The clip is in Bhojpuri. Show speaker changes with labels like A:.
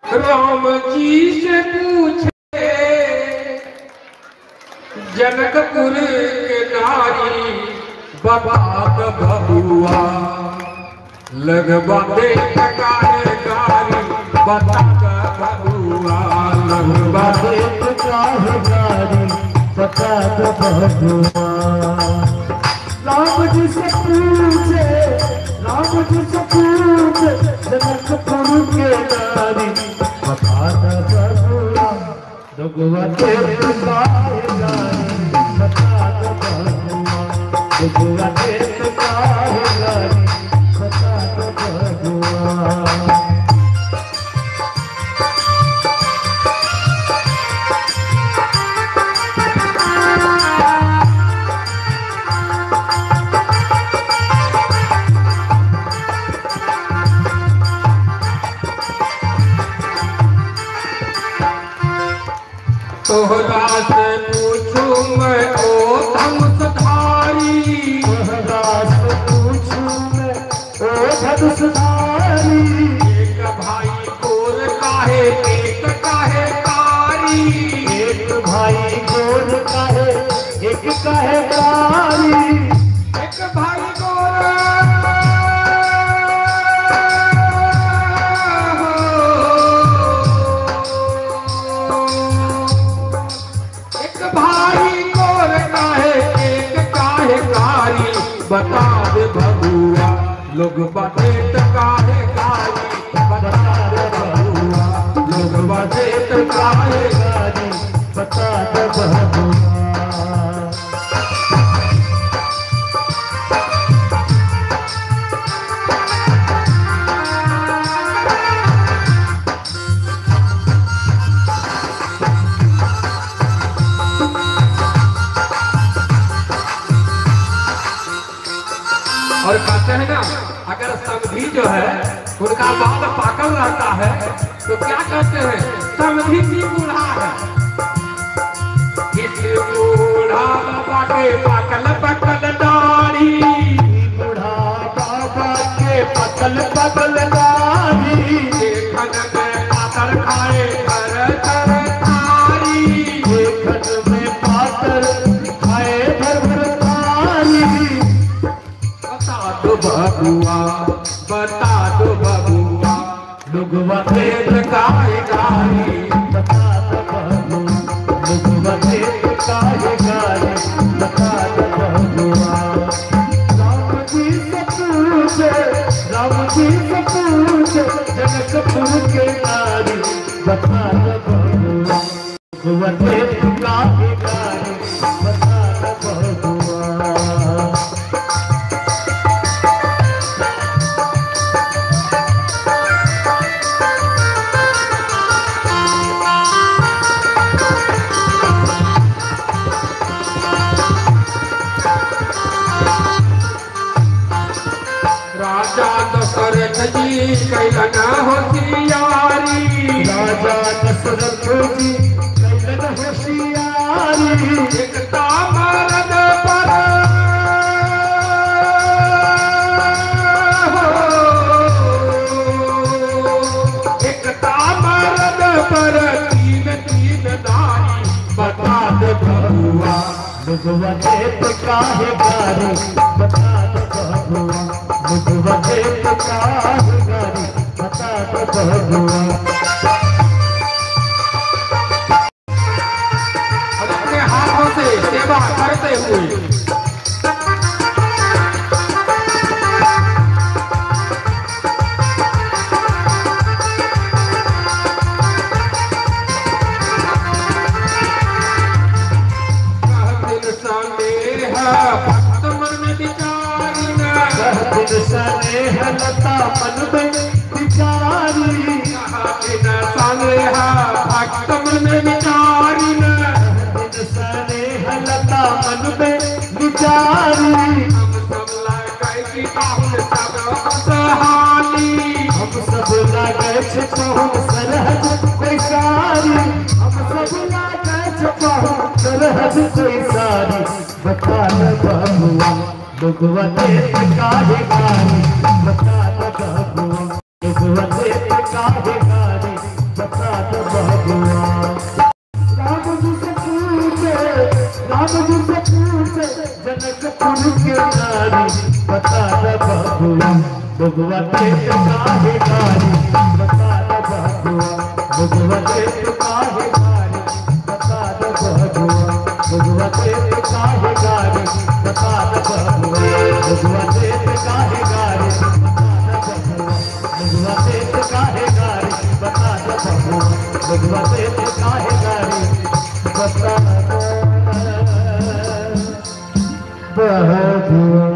A: राम जी से पूछे जनकपुर के नारी बबाद बबुआ लगवा दे टकार गारी बता बबुआ लगवा दे
B: राम जी से पूछे राम जी से पूछे जनकपुर के नारी बता द बबुआ दुगवा के पुकारे गारी बता द बबुआ दुगवा के पुकारे गारी बता द बबुआ
A: तोहरा से पूछू मैं ओ धनुषधारी
B: महाराज पूछू मैं ओ धनुषधारी
A: एक भाई कोर काहे एक काहे कारी
B: एक भाई गोर काहे एक काहे कारी
A: एक भाई कोर एक भाई कोर काहे एक काहे कारी बता दे बबुआ लोग बाटे त काहे कारी बता दे बबुआ लोग बाटे त काहे
B: कारी बता दे बबुआ
A: और कहते हैं ना अगर समधी जो है उनका बाल पाकल रहता है तो क्या कहते हैं समधी की बूढ़ा है इस बूढ़ा बाटे पाकल पकल दाढ़ी
B: बूढ़ा बाबा के पतल पतल दाढ़ी
A: देखन में पातर खाए कर कर थारी
B: देखन में पातर खाए भर भर थाली
A: बता दो बबुआ बता दो बबुआ
B: लुगवा
A: खेत काहे गाड़ी
B: बता द बबुआ लुगवा के काहे गाली बता द बबुआ राम जी से पूछे राम जी से पूछे जनकपुर के नारी बता द बबुआ लुगवा के काहे गाली बता द बबुआ
A: राजा दशरथ जी कैलन होशियारी
B: राजा दशरथ जी कैलन होशियारी
A: एकता मरद पर एकता मरद पर तीन तीन दारी बता दे बबुआ
B: मुझवा देत काहे गारी बता दो बबुआ मुझवा देत काहे गारी बता दो बबुआ
A: और अपने हाथों से सेवा करते हुए कहतिन संदेह भक्त मन विचारी न
B: कह दिन सने लता मन में विचारी
A: कहतिन संदेह भक्त मन विचारी न
B: दिन सने लता मन में विचारी
A: हम सब लगाई की ताहुन सब सहानी
B: हम सब लागे छे कहूँ सरहद कोई सारी हम सब लागे छे कहूँ सरहद कोई सारी बता न बबुआ लुगवा देत काहे गारी बता न बबुआ लुगवा देत काहे गारी बता राम जी से पूछे जनकपुर के नारी बता द बबुआ बबुआ के काहे गारी बता द बबुआ बबुआ के काहे गारी बता द बबुआ बबुआ के काहे गारी बता द बबुआ बबुआ के काहे गारी बता द बबुआ बबुआ के काहे गारी बता द बबुआ बबुआ के काहे गारी बता द बबुआ